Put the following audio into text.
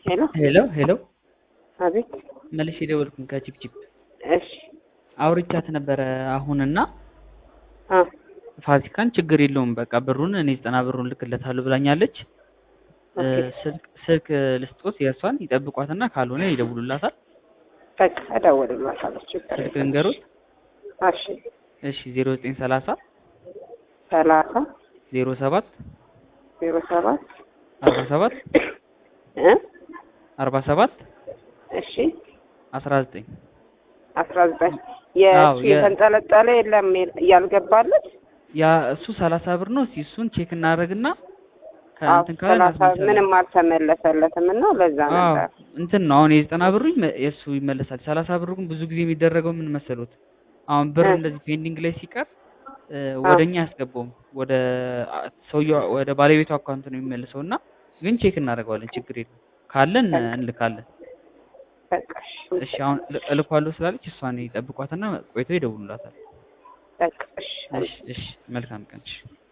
ሄሎ ሄሎ ሄሎ አቤት። መልሼ የደወልኩኝ ከቺፕቺፕ እሺ አውርቻት ነበረ አሁንና አ ፋሲካን ችግር የለውም በቃ ብሩን እኔ ዘጠና ብሩን ልክለታለሁ ብላኛለች። እ ኦኬ። ስልክ ስልክ ልስጦት የእሷን ይጠብቋትና ካልሆነ ይደውሉላታል። በቃ እደውልላታለሁ። ችግር ስልክ የለም። ልንገሩት። እሺ እሺ ዜሮ ዘጠኝ ሰላሳ ሰላሳ ዜሮ ሰባት ዜሮ ሰባት አርባ ሰባት እ አርባ ሰባት እሺ አስራ ዘጠኝ አስራ ዘጠኝ አዎ፣ የእሱ የ- የተንጠለጠለ የለም ያልገባለት ያ እሱ ሰላሳ ብር ነው። እስኪ እሱን ቼክ እናደርግና አዎ ከእንትን ካለ ሰላሳ እናስመልሳለን። ምንም አልተመለሰለትም እና ለዛ አዎ ነበር እንትን ነው አሁን የዘጠና ብሩ ይመ- የእሱ ይመለሳል። ሰላሳ ብሩ ግን ብዙ ጊዜ የሚደረገው ምን መሰሉት? አሁን ብር እ። እንደዚህ ፔንዲንግ ላይ ሲቀር እ፣ ወደ እኛ አያስገባውም። ወደ አ- ሰውየው ወደ ባለቤቱ አካውንት ነው የሚመልሰው እና ግን ቼክ እናደርገዋለን። ችግር የለም ካለን እ፣ እንልካለን። በቃ እሺ እሺ አሁን ል- እልኳለሁ ስላለች እሷን ይጠብቋትና ቆይተው ይደውሉላታል። በቃ እሺ እሺ እሺ መልካም ቀን። እሺ